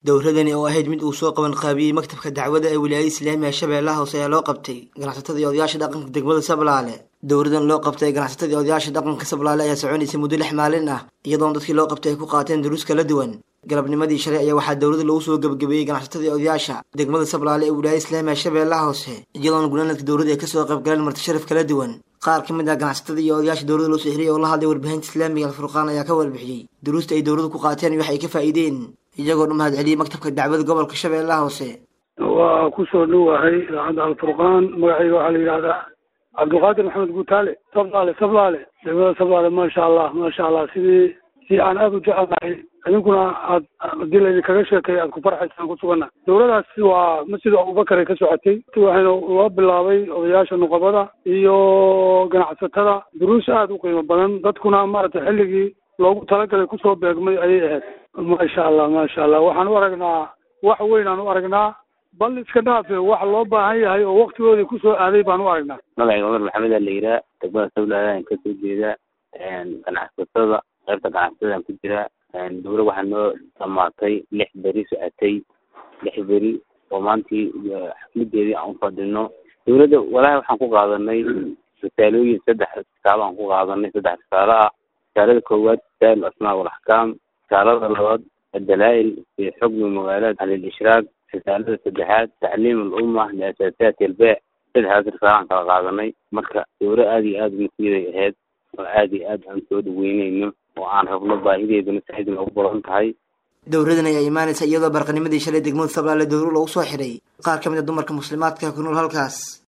dowradani oo ahayd mid uu soo qaban qaabiyey maktabka dacwada ee wilaayada islaamiga shabeellaha hoose ayaa loo qabtay ganacsatada iyo odayaasha dhaqanka degmada sablaale dowradan loo qabtay ganacsatada iyo odayaasha dhaqanka sablaale ayaa soconaysay muddo lix maalin ah iyadoona dadkii loo qabtay ay ku qaateen duruus kala duwan galabnimadii shalay ayaa waxaa dowladda lagu soo gebagabeeyey ganacsatada iyo odayaasha degmada sablaale ee wilaayada islaamiga shabeellaha hoose iyadoona gunaanadka dowladda ay kasoo qayb galeen marti sharaf kala duwan qaar ka mid ah ganacsatada iyo odayaasha dowladda loo soo xiriyay oo la hadlay warbaahinta islaamiga alfurqaan ayaa ka warbixiyey duruusta ay dowladdu ku qaateen iyo wax ay ka faa'iideen iyagoo dhan mahad celiyey maktabka dacwada gobolka shabeellaha hoose waa kusoo dhowahay idaacadda alfurqaan magacayga waxaa la yidhahdaa cabdulqaadir maxamed guutaale sablaale sablaale degmada sablaale maasha allah maasha allah sidii si aan aada u jecelnahay idinkuna aad hadii laydinkaga sheekay aad ku farxaysaan ku suganna dowladaas waa masjid abubakar ay ka socotay waxayna loo bilaabay odayaasha nuqabada iyo ganacsatada duruus aada u qiimo badan dadkuna maaragtay xilligii loogu talagalay kusoo beegmay ayay ahayd maasha allah maasha allah waxaan u aragnaa wax weyn aan u aragnaa bal iska dhaafe wax loo baahan yahay oo waktigoodii kusoo aaday baan u aragnaa magacayga cumar maxamed aa la yiraa degmada sablaale aan kasoo jeedaa ganacsatada qaybta ganacsatada ku jira dowla waxaa noo dhamaatay lix beri socotay lix beri oo maantii xafladeedii aan ufadhino dowladda walaahi waxaan ku qaadanay risaalooyin saddex risaalo aan ku qaadanay saddex risaalo ah risaalada koowaad risaal asmaa walaxkaam risaalada labaad adalaa-il fi xukmi magaalaat an ilishraaq risaalada saddexaad tacliim alumma liasaasaati albeec saddexdaas risaalaan kala qaadanay marka dowla aada iyo aada masiiday ahayd oo aada iyo aad aan soo dhaweyneyno oo aan rabno baahideeduna saaid noogu badan tahay dowradan ayaa imaanaysa iyadoo barqanimadii shalay degmada sablaale dowro lagu soo xiray qaar ka mid a dumarka muslimaadka ku nool halkaas